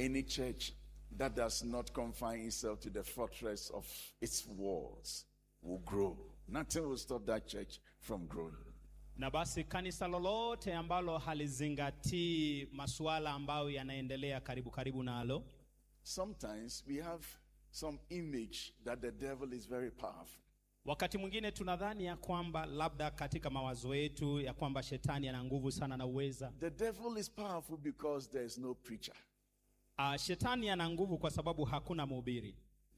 Any church that does not confine itself to the fortress of its walls will grow. Nothing will stop that church from growing. na basi kanisa lolote ambalo halizingatii masuala ambayo yanaendelea karibu karibu nalo Sometimes we have some image that the devil is very powerful. wakati mwingine tunadhani ya kwamba labda katika mawazo yetu ya kwamba shetani ana nguvu sana na uweza The devil is powerful because there is no preacher, uh, shetani ana nguvu kwa sababu hakuna mhubiri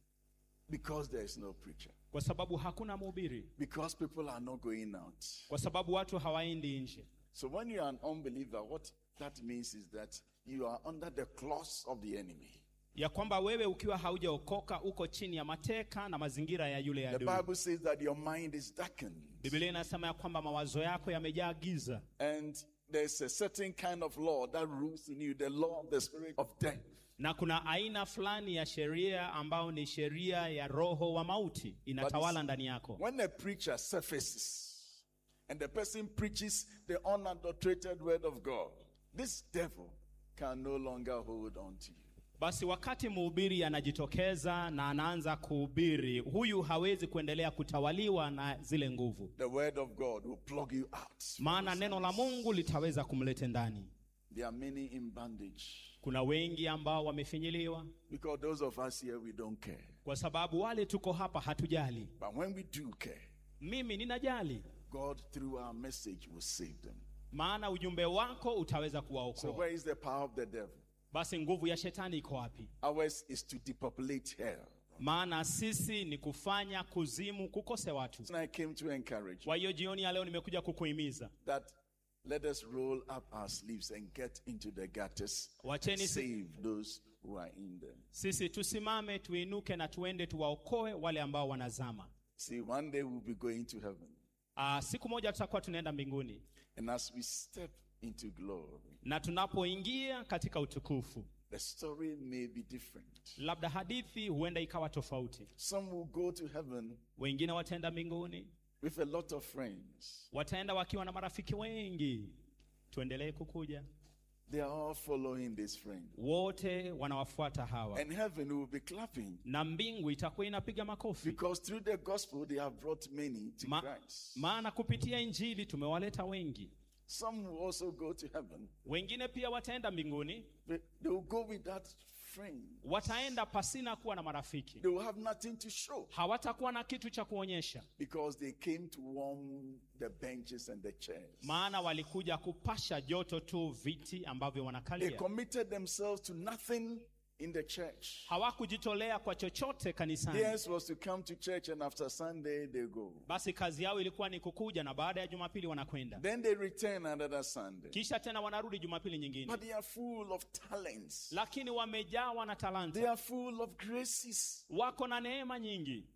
because there is no preacher, kwa sababu hakuna mhubiri because people are not going out. kwa sababu watu hawaendi nje So when you are an unbeliever, what that means is that you are under the claws of the enemy. ya kwamba wewe ukiwa haujaokoka uko chini ya mateka na mazingira ya yule The adui Bible says that your mind is darkened. biblia inasema ya kwamba mawazo yako yamejaa giza And there's a certain kind of law that rules in you, the law of the spirit of death. na kuna aina fulani ya sheria ambayo ni sheria ya roho wa mauti inatawala ndani yako When a preacher surfaces and the person preaches the unadulterated word of God, this devil can no longer hold on to you. basi wakati mhubiri anajitokeza na anaanza kuhubiri huyu hawezi kuendelea kutawaliwa na zile nguvu The word of God will plug you out. maana neno la mungu litaweza kumlete ndani There are many in bondage kuna wengi ambao wamefinyiliwa because those of us here we don't care. kwa sababu wale tuko hapa hatujali But when we do care, mimi ninajali God through our message will save them. maana ujumbe wako utaweza So kuwaokoa where is the power of the devil? basi nguvu ya shetani iko wapi Ours is to depopulate hell. maana sisi ni kufanya kuzimu kukose watu And I came to encourage you kwa hiyo jioni ya leo nimekuja kukuhimiza that let us roll up our sleeves and get into the gutters. Wacheni si- Save those who are in them. sisi tusimame tuinuke na tuende tuwaokoe wale ambao wanazama See, one day we'll be going to heaven. Aa, siku moja tutakuwa tunaenda mbinguni And as we step into glory, na tunapoingia katika utukufu the story may be different. labda hadithi huenda ikawa tofauti Some will go to heaven wengine wataenda mbinguni with a lot of friends. wataenda wakiwa na marafiki wengi tuendelee kukuja They are all following this friend. wote wanawafuata hawa And heaven will be clapping na mbingu itakuwa inapiga makofi because through the gospel they have brought many to Ma, Christ. maana kupitia injili tumewaleta wengi Some will also go to heaven. wengine pia wataenda mbinguni but They will go with that friend. wataenda pasina kuwa na marafiki They will have nothing to show hawatakuwa na kitu cha kuonyesha because they came to warm the benches and the chairs. maana walikuja kupasha joto tu viti ambavyo They wanakalia committed themselves to nothing in the church. hawakujitolea kwa chochote kanisani Theirs was to come to church and after Sunday they go. basi kazi yao ilikuwa ni kukuja na baada ya jumapili wanakwenda Then they return another Sunday. kisha tena wanarudi jumapili nyingine But they are full of talents. lakini wamejawa na They talanta are full of graces. wako na neema nyingi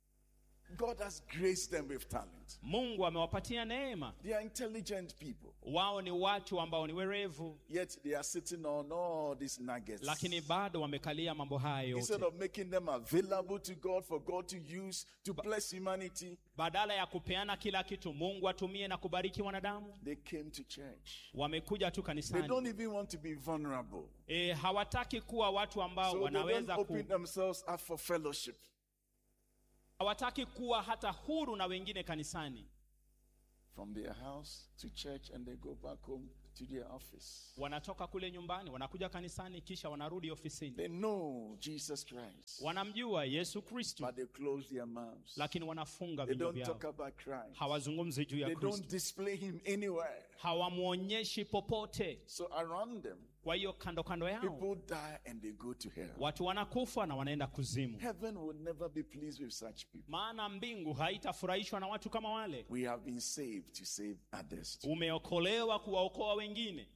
God has graced them with talent. mungu amewapatia neema They are intelligent people. wao ni watu ambao ni werevu Yet they are sitting on all these nuggets. lakini bado wamekalia mambo haya Instead yote of making them available to God for God to use to bless humanity, badala ya kupeana kila kitu mungu atumie na kubariki wanadamu they came to church. wamekuja tu They kanisani don't even want to be vulnerable. e, hawataki kuwa watu ambao So they don't wanaweza ku, open themselves up for fellowship. hawataki kuwa hata huru na wengine kanisani From their house to church and they go back home to their office. wanatoka kule nyumbani wanakuja kanisani kisha wanarudi ofisini They know Jesus Christ, wanamjua yesu kristu but they close their mouths. lakini wanafunga They vinywa don't vyao talk about Christ. hawazungumzi juu ya They don't kristu display him anywhere. hawamwonyeshi popote So around them, kwa hiyo kando kando yao people die and they go to hell. watu wanakufa na wanaenda kuzimu Heaven will never be pleased with such people. maana mbingu haitafurahishwa na watu kama wale We have been saved to save others. too. umeokolewa kuwaokoa wengine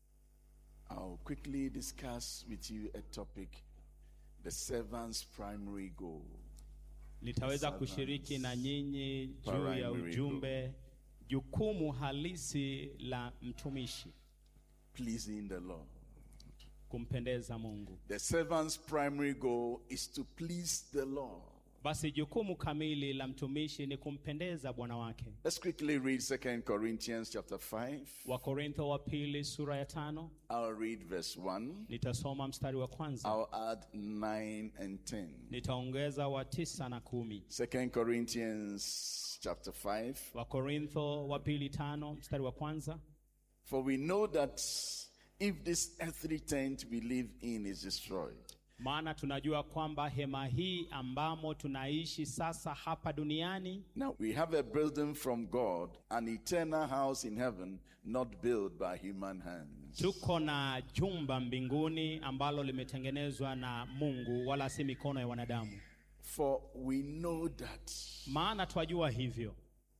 I'll quickly discuss with you a topic the servant's primary goal. nitaweza Servants. kushiriki na nyinyi juu ya Primary ujumbe jukumu halisi la mtumishi Pleasing the Lord. kumpendeza mungu The servant's primary goal is to please the Lord. basi jukumu kamili la mtumishi ni kumpendeza bwana wake Let's quickly read 2 Corinthians chapter 5. wakorintho wa pili sura ya tano I'll read verse 1. nitasoma mstari wa kwanza I'll add 9 and 10. nitaongeza wa tisa na kumi 2 Corinthians chapter 5. wakorintho wa pili tano mstari wa kwanza For we know that if this earthly tent we live in is destroyed, maana tunajua kwamba hema hii ambamo tunaishi sasa hapa duniani now we have a building from God, an eternal house in heaven, not built by human hands. tuko na jumba mbinguni ambalo limetengenezwa na mungu wala si mikono ya wanadamu For we know that maana twajua hivyo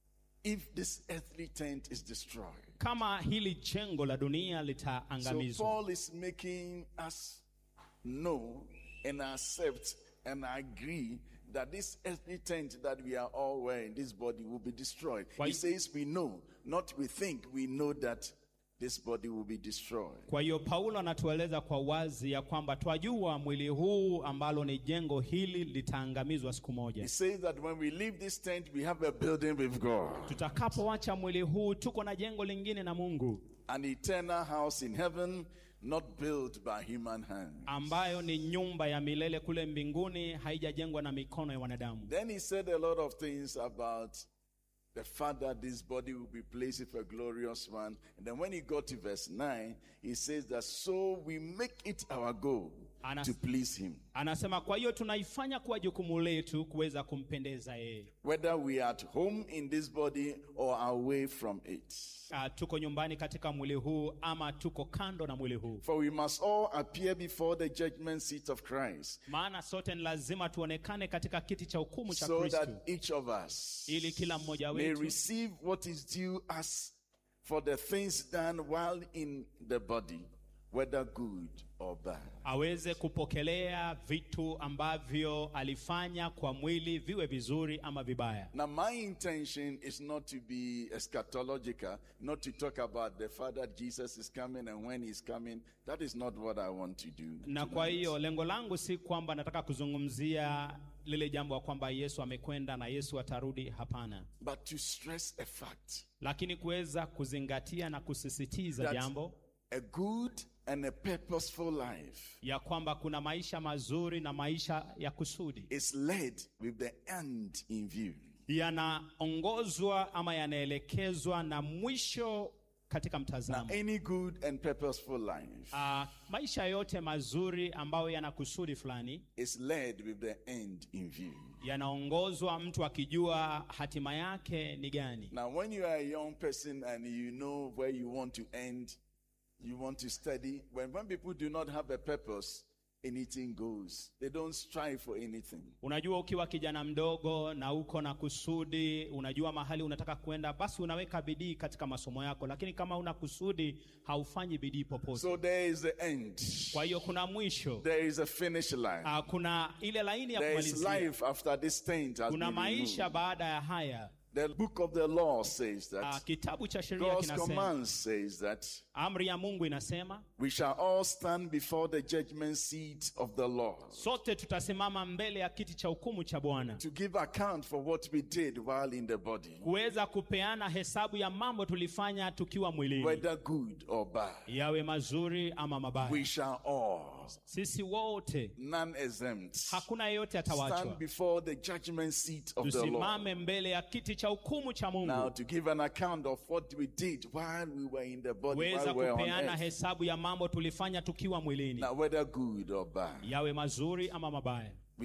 if this earthly tent is destroyed, kama hili jengo la dunia so litaangamizwa Paul is making us know and accept and agree that this earthly tent that we are all wearing, this body will be destroyed. Why- He says we know, not we think, we know that this body will be destroyed. kwa hiyo paulo anatueleza kwa wazi ya kwamba twajua mwili huu ambalo ni jengo hili litaangamizwa siku He moja says that when we leave this tent, we have a building with God, tutakapoacha mwili huu tuko na jengo lingine na mungu an eternal house in heaven, not built by human hands. ambayo ni nyumba ya milele kule mbinguni haijajengwa na mikono ya wanadamu Then he said a lot of things about the fact that this body will be placed with a glorious one. And then when he got to verse 9, he says that so we make it our goal Anas- to please him. anasema kwa hiyo tunaifanya kuwa jukumu letu kuweza kumpendeza yeye Whether we are at home in this body or away from it. uh, tuko nyumbani katika mwili huu ama tuko kando na mwili huu For we must all appear before the judgment seat of Christ, maana sote ni lazima tuonekane katika kiti cha hukumu cha so kristo that each of us ili kila mmoja may wetu receive what is due us for the things done while in the body, whether good or bad. aweze kupokelea vitu ambavyo alifanya kwa mwili viwe vizuri ama vibaya Now, my intention is not to be eschatological, not to talk about the fact that Jesus is coming and when he's coming. That is not what I want to do. na kwa tonight. hiyo lengo langu si kwamba nataka kuzungumzia lile jambo ya kwamba yesu amekwenda na yesu atarudi hapana But to stress a fact lakini kuweza kuzingatia na kusisitiza that jambo a good and a purposeful life ya kwamba kuna maisha mazuri na maisha ya kusudi is led with the end in view. yanaongozwa ama yanaelekezwa na mwisho katika Now, mtazamo any good and purposeful life uh, maisha yote mazuri ambayo yana kusudi fulani is led with the end in view. yanaongozwa mtu akijua hatima yake ni gani Now, when you are a young person and you know where you want to end, you want to study, when, when people do not have a purpose, anything goes. They don't strive for anything. unajua ukiwa kijana mdogo na uko na kusudi unajua mahali unataka kwenda basi unaweka bidii katika masomo yako lakini kama una kusudi haufanyi bidii popote So there is the end. kwa hiyo kuna mwisho There is a finish line. uh, kuna ile laini ya There is kumalizia life after this tent has kuna been maisha removed. baada ya haya The book of the law says uh, that. kitabu cha sheria God's kinasema command says that amri ya mungu inasema we shall all stand before the judgment seat of the Lord sote tutasimama mbele ya kiti cha hukumu cha bwana to give account for what we did while in the body, kuweza kupeana hesabu ya mambo tulifanya tukiwa mwilini whether good or bad. yawe mazuri ama mabaya We shall all, sisi wote none exempt, hakuna yeyote stand atawachwa before the judgment seat of the Lord. tusimame mbele ya kiti cha hukumu cha Now, mungu to give an account of what we did while we were in the body, kuweza while we were on kupeana earth. hesabu ya mambo tulifanya tukiwa mwilini Now, whether good or bad. yawe mazuri ama mabaya